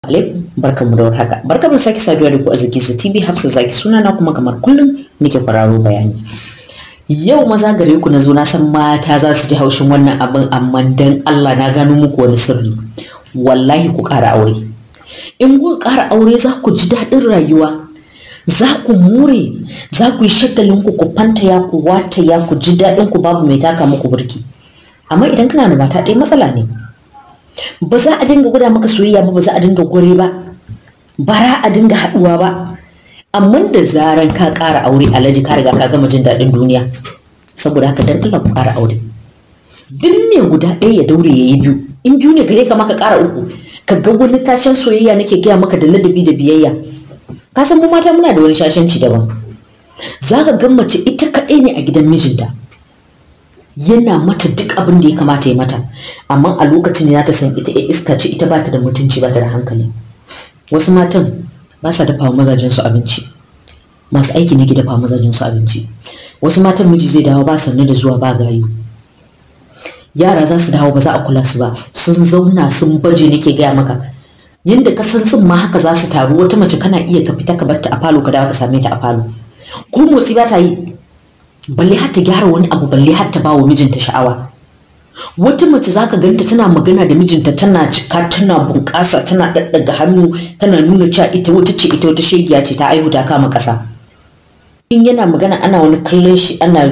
alaikum barkanmu da warhaka barkanmu da sake saduwa da ku a Zakiza TV Hafsa Zaki suna na kuma kamar kullum nake kwararo bayani yau maza gare ku na zo na san mata za su ji haushin wannan abin amma dan Allah na gano muku wani sirri wallahi ku ƙara aure in ku ƙara aure za ku ji daɗin rayuwa za ku more za ku yi shagalin ku ku fantaya ku wataya ku ji daɗin ku babu mai taka muku burki amma idan kana da mata ɗaya matsala ne ba za a dinga gwada maka soyayya ba ba za a dinga gore ba bara a dinga haɗuwa ba amma da zaran ka ƙara aure alhaji ka riga ka gama jin daɗin duniya saboda haka dan Allah ku ƙara aure duk ne guda ɗaya ya daure ya yi biyu in biyu ne gare ka maka ƙara uku ka ga wani tashin soyayya nake gaya maka da ladabi da biyayya ka san mu mata muna da wani shashanci daban za ka ga mace ita kaɗai ne a gidan mijinta yana mata duk abin da ya kamata ya mata amma a lokacin da za ta san ita iska ce ita bata da mutunci bata da hankali wasu matan ba sa dafa mazajen su abinci masu aiki ne ke dafa mazajen su abinci wasu matan miji zai dawo ba sanne da zuwa ba gayu yara za su dawo ba za a kula su ba sun zauna sun baje nake gaya maka yanda ka san sun ma haka za su taru wata mace kana iya ka fita ka bar ta a falo ka dawo ka same ta a falo ko motsi ba ta yi balle har ta gyara wani abu balle har ta bawa mijinta sha'awa wata mace zaka ganta tana magana da mijinta tana cika tana bunƙasa tana daddaga hannu tana nuna cewa ita wata ce ita wata shegiya ce ta aihu ta kama ƙasa in yana magana ana wani kallon shi ana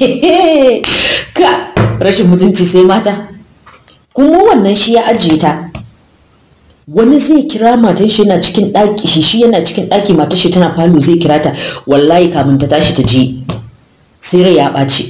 ka rashin mutunci sai mata kuma wannan shi ya ajiye ta wani zai kira matan shi yana cikin ɗaki shi shi yana cikin ɗaki matar shi tana falo zai kira ta wallahi kamun ta tashi ta je sai rai ya ɓaci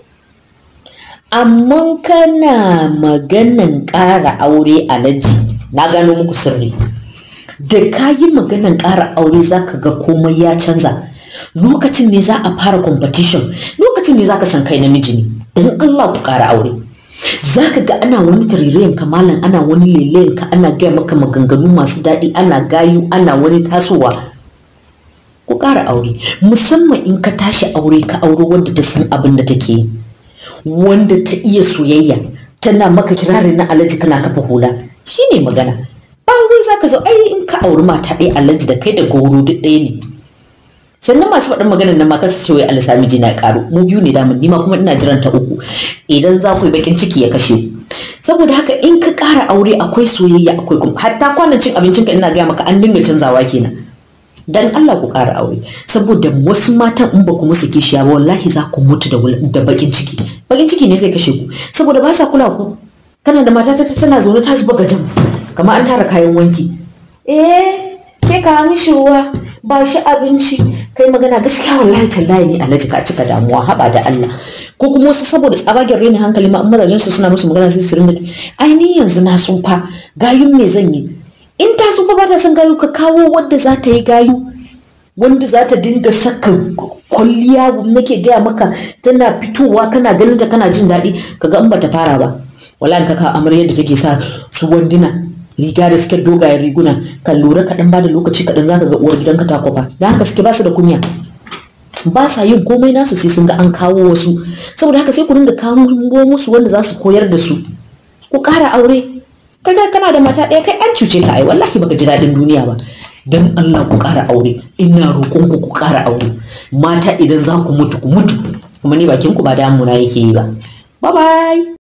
amma kana maganan ƙara aure alaji na gano muku sirri da ka yi maganan ƙara aure za ka ga komai ya canza lokacin ne za a fara competition lokacin ne za ka san kai namiji ne don Allah ku ƙara aure za ka ga ana wani tarirayen kamalan ana wani lelayen ka ana gaya maka maganganu masu daɗi ana gayu ana wani tasowa ku ƙara aure musamman in ka tashi aure ka aure wanda ta san abin da take yi wanda ta iya soyayya tana maka kirarin na alhaji kana kafa hula shine magana ba wai zaka zo ai in ka auri mata ɗaya alhaji da kai da goro duk ɗaya ne sannan masu faɗin maganar nan ma kasu ce wai Allah sami jina ƙaro mu biyu ne damun nima kuma ina jiran ta uku idan za ku yi bakin ciki ya kashe ku saboda haka in ka ƙara aure akwai soyayya akwai kuma hatta kwanan cin abincinka ina gaya maka an dinga canzawa kenan dan Allah ku ƙara aure saboda wasu matan in ba ku musu kishiya ba wallahi za ku mutu da bakin ciki bakin ciki ne zai kashe ku saboda ba sa kula ku kana da mata ta tana zaune ta zuba gajan kamar an tara kayan wanki eh ke ka mishi ruwa ba shi abinci kai magana gaskiya wallahi tallahi ne alhaji ka cika damuwa haba da Allah ko kuma wasu saboda tsabagen rainin hankali ma mazajen su suna musu magana sai su ringa ai ni yanzu na tsufa gayun me zan yi in ta tsufa ba ta son gayu ka kawo wadda za ta yi gayu wanda za ta dinga saka kwalliya nake gaya maka tana fitowa kana ganin ta kana jin daɗi kaga in bata fara ba wallahi ka kawo amarya da take sa su wanduna riga da suke dogayen riguna kan lura kaɗan ba da lokaci kaɗan zaka ga uwar gidanka ta kwafa da haka suke ba su da kunya ba sa yin komai nasu sai sun ga an kawo wasu saboda haka sai ku dinga kawo musu wanda za su koyar da su ku ƙara aure kaga kana da mata ɗaya kai an cuce ka ai wallahi baka ji daɗin duniya ba dan Allah ku ƙara aure ina roƙon ku ku ƙara aure mata idan za ku mutu ku mutu kuma ni bakin ku ba damuna yake yi ba bye bye